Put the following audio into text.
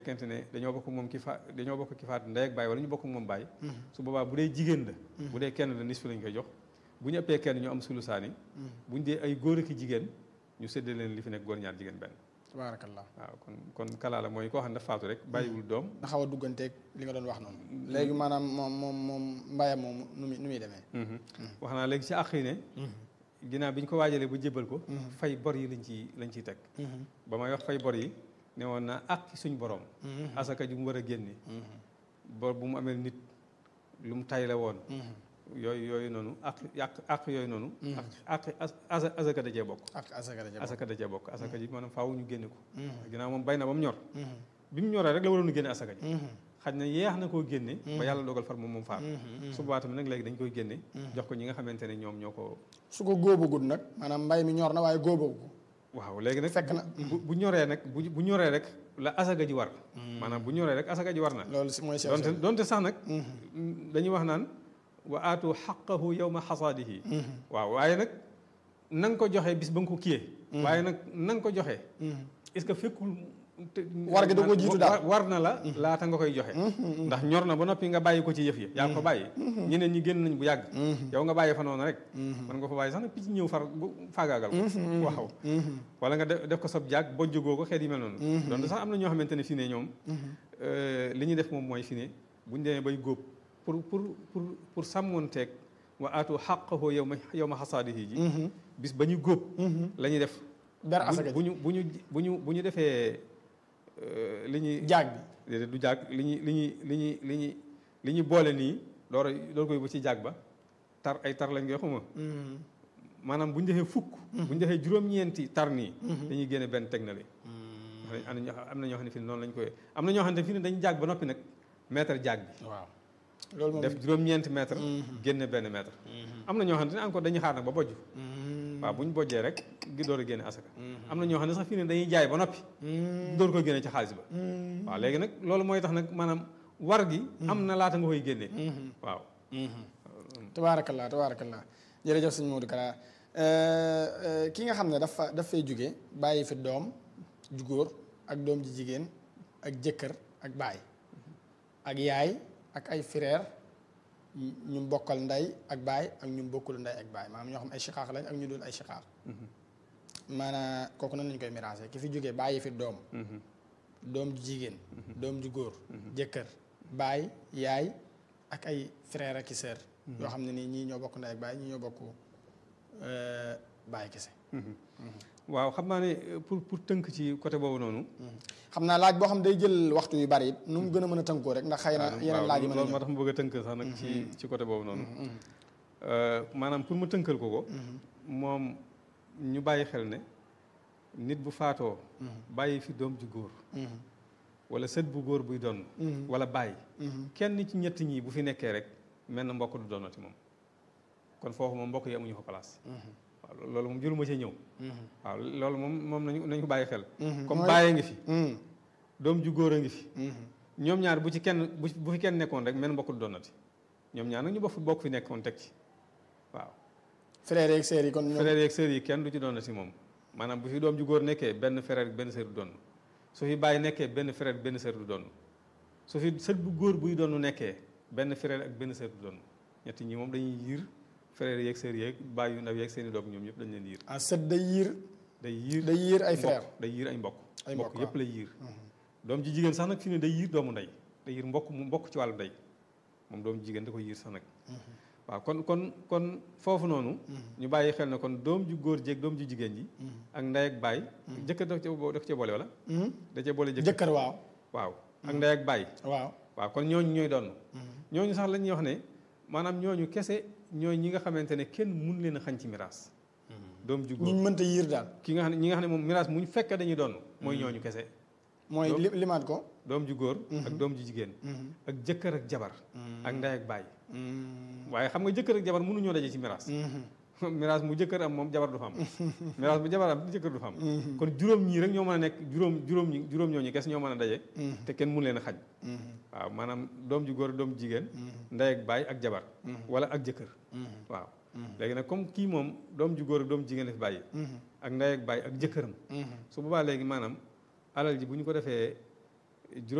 fekkente ne dañoo bokk moom ki fa dañoo bokk ki faat ndey ak baay wala ñu bokk moom baay su boobaa bu dee jigéen la bu dee kenn la nisfu lañ koy jox bu ñu ëppee kenn ñu am sulusaani bu ñu dee ay góor ak jigéen ñu séddale leen li fi nekk góor ñaar jigéen benn tabaarakallah waaw kon kon kalaa la mooy koo xam ne dafa faatu rek bàyyiwul doom na xaw a dugganteeg li nga doon wax noonu léegi maanaam moom moom moom mbayam moom nu muy nu muy demee wax naa léegi ci àq yi ne ginnaaw bi ñu ko waajalee ba jébbal ko fay bor yi lañ ci lañ ciy teg ba may wax fay bor yi ne woon naa ak suñ borom asaka ji mu war a génne bor bu mu amee nit lu mu tay la woon yooyu yooyu noonu ak ak ak yooyu noonu ak ak asaka da cee bokk ak asaka da asaka da cee bokk asaka ji maanaam faaw ñu génne ko ginnaaw moom bay na ba mu ñor bi mu ñoree rek la waroon a génne asaka ji xaj na yeex na koo génne ba yàlla dogal far moom moom faatu su boobaa tamit nag léegi dañ koy génne jox ko ñi nga xamante ne ñoom ñoo ko su ko góobagul nag maanaam mbay mi ñor na waaye góobagu ko waaw léegi nag fekk na bu bu ñoree nag bu bu ñoree rek la asaka ji war maanaam bu ñoree rek asaka ji war na loolu si mooy sew donte donte sax nag dañuy wax naan wa aatu xaqahu yawma xasaadihi waaw waaye nag na nga ko joxee bis ba nga ko kiyee waaye nag na nga ko joxee est-ce que fekkul war gi da koo jiitu daal war na la laata nga koy joxe ndax ñor na ba noppi nga bàyyi ko ci yëf yi yaa ko bàyyi ñeneen ñi génn nañ bu yàgg yow nga bàyyi fa noonu rek mën nga fa bàyyi sax nag picc ñëw far bu faagaagal ko waaw wala nga def ko sob jaag bojjugoo ko xeet yi mel noonu donte sax am na ñoo xamante ne fii ne ñoom li ñuy def moom mooy fii ne buñ demee bay góob pour pour pour pour sàmmoonteeg wa aatu xaqahu yow ma yow ma xasaadihi ji bis ba ñu góob la ñuy def ber asaka bu ñu bu ñu bu ñu bu ñu defee li ñuy jaag bi déedéet du jaag li ñuy li ñuy li ñuy li ñuy li ñuy boole nii door a door koy ba ci jaag ba tar ay tar lañ koy xuma maanaam bu ñu defee fukk bu ñu defee juróom-ñeenti tar nii dañuy génne benn teg na li am na ñoo am na ñoo xam ne fi ne noonu lañ koy am na ñoo xam ne fi ne dañu jaag ba noppi nag mètre jaag bi waaw loolu moom def juróom-ñeenti mètre génne benn mètre am na ñoo xam ne encore dañuy xaar nag ba bojj waaw bu ñu bojjee rek gi door a génne asaka am na ñoo xam ne sax fii ne dañuy jaay ba noppi door koy génne ci xaalis ba waaw léegi nag loolu mooy tax nag maanaam war gi am na laata nga koy génne waaw tabaarakallah tabaarakallah jërëjëf sëñ Modou Kara ki nga xam ne dafa daf fay jóge bàyyi fi doom ju góor ak doom ji jigéen ak jëkkër ak baay ak yaay ak ay frère ñu bokkal ndey ak baay ak ñu bokkul ndey ak baay maanaam ñoo xam ay shiqaaq lañ ak ñu dul ay shiqaaq maanaam kooku nan lañ koy miraase ki fi jógee bàyyi fi doom doom ju jigéen doom ju góor jëkkër baay yaay ak ay frère ak i sœur yoo xam ne nii ñii ñoo bokk ndey ak baay ñii ñoo bokk baay kese waaw xam naa ne pour pour tënk ci côté boobu noonu xam naa laaj boo xam day jël waxtu yu bari nu mu gën a mën a tënkoo rek ndax xëy na yeneen laaj yi mën a loolu moo tax mu bëgg a tënk sax nag ci ci côté boobu noonu maanaam pour ma tënkal ko ko moom ñu bàyyi xel ne nit bu faatoo bàyyi fi doom ju góor wala sët bu góor buy doon wala bàyyi kenn ci ñett ñi bu fi nekkee rek mel na mbokk du doonati moom kon foofu moom mbokk yi amuñu fa place waaw loolu moom jëruma ci ñëw waaw loolu moom moom nañu nañu bàyyi xel comme bàyyee ngi fi doom ju góor a ngi fi ñoom ñaar bu ci kenn bu fi kenn nekkoon rek mel mbokk du doonati ñoom ñaar nag ñu bokk bokk fi nekkoon teg ci waaw frère yeeg sœur yi kon frère yeeg sœur yi kenn du ci doonati moom maanaam bu fi doom ju góor nekkee benn frère benn sœur du doon su fi bàyyi nekkee benn frère benn sœur du doon su fi sët bu góor buy doon nekkee benn frère ak benn sœur du doon ñetti ñi moom dañuy yiir frère yeeg sœur yeeg bàyyi yu ndaw yeeg seen i doom ñoom ñëpp dañ leen yiir ah sët day yiir day yiir day yiir ay frère day yiir ay mbokk ay mbokk yëpp lay yiir doom ji jigéen sax nag fi ne day yiir doomu ndey day yiir mbokk mu mbokk ci wàllu ndey moom doom jigéen da ko yiir sax nag waaw kon kon kon foofu noonu ñu bàyyi xel ne kon doom ju góor jéeg doom ju jigéen ji ak ndey ak baay jëkkër daf daf cee boole wala da cee boole jëkkër waaw waaw ak ndey ak baay waaw waaw kon ñooñu ñooy doon ñooñu sax la ñuy wax ne maanaam ñooñu kese ñooy ñi nga xamante ne kenn mun leen a xañ ci miraas doom ju góor ñu mënta yiir daal ki nga xam ne ñi nga xam ne moom miraas muñ fekkee dañuy doon mooy ñooñu kese mooy limaat ko doom ju góor ak doom ju jigéen ak jëkkër ak jabar ak ndey ak baay waaye xam nga jëkkër ak jabar mënuñoo daje ci miraas miraas mu jëkkër am moom jabar du fa am miraas bu jabar am jëkkër du fa am kon juróom ñii rek ñoo mën a nekk juróom juróom ñi juróom ñooñu kes ñoo mën a daje te kenn mun leen a xaj waaw maanaam doom ju góor ak doom ju jigéen ndey ak baay ak jabar wala ak jëkkër waaw léegi nag comme kii moom doom ju góor ak doom jigéen la fi bàyyi ak ndey ak baay ak jëkkëram su boobaa léegi maanaam alal ji bu ñu ko defee